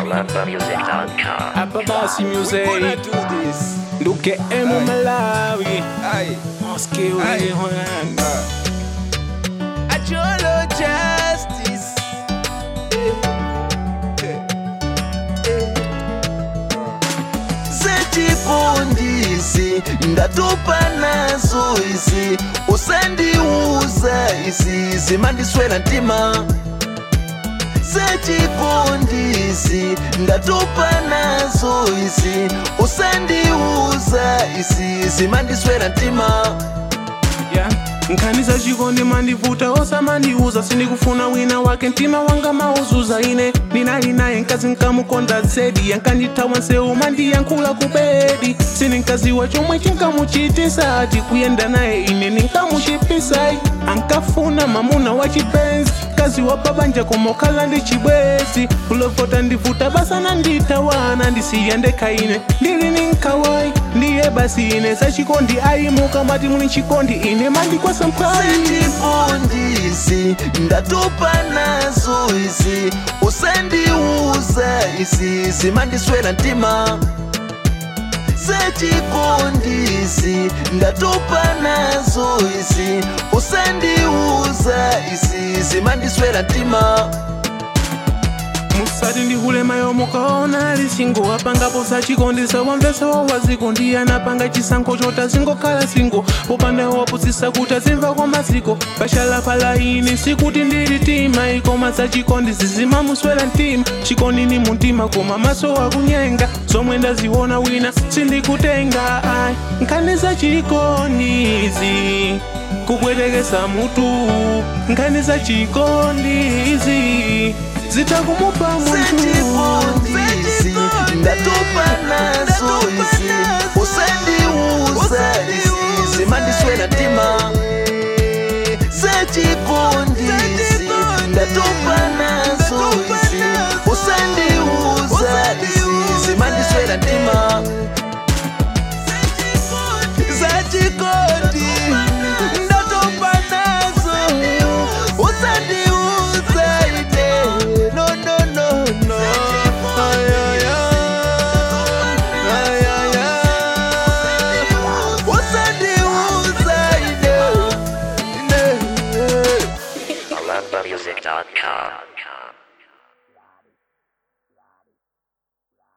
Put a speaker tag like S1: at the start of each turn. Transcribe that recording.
S1: AlumbaMusic.com.
S2: Hapa basi music
S3: Wanna do this?
S2: Nduke emu Malawi
S3: Aye.
S2: Moski
S3: Aye.
S2: wewe hwana
S3: Acholo justice.
S4: zechifundisi ndatopa nazo izi usandiuza izi zimandiswera mtima zechifundisi ndatopa nazo izi usandiuza izi zimandiswera mtima
S2: yeah. nkhaniza chikondi mandivuta osamandiuza sindikufuna wina wake mtima wanga mauzuza ine ndinali naye mkazi nkamukonda zedi yankandithawa nsewu mandiyankhula ku bedi sindinkaziwa chomwe chinkamuchitisa ati kuyenda naye ine ninkamuchipisayi ankafuna mamuna wa chipenzi mkazi wa babanja komokhala ndi chibwezi kulovota ndivuta basa nandithawana ndisiya ndekha ine ndili ninkawayi ndiye basi ine zachikondi ayimuka mati muli chikondi ine mandikwasa mphayi
S4: zechifundisi ndatopa nazo izi usandiuza izi zimandiswera mtima zechifundisi ndatopa nazo izi usandiuza izi zimandiswera mtima
S2: musati ndihulema yomukaona lisingo apangapo sachikondisa wamvesa wawaziko ndiye anapanga chisankho chota zingokhala singo popanda wapusisa kuti azimva kwa maziko pashala palaini sikuti ndili tima ikoma sachikondi zizimamuswera mtima chikondi ni muntima koma maso akunyenga zomwe ndaziona wina sindikutenga ayi nkhani za chikondizi kubwerekesa mutu nkhani za chikondizi zitakumupa munthu
S4: zechifundisi ndatopa nazo izi usandiuza izi zimandiswera mtima zechifundisi ndatopa nazo izi usandiuza izi zimandiswera mtima zachikondi ndatopa nazo usandiuza ite no no no no Ay, ay, ay. Ay, ay, ay. usandiuza ite ine
S1: AlumbaMusic.com.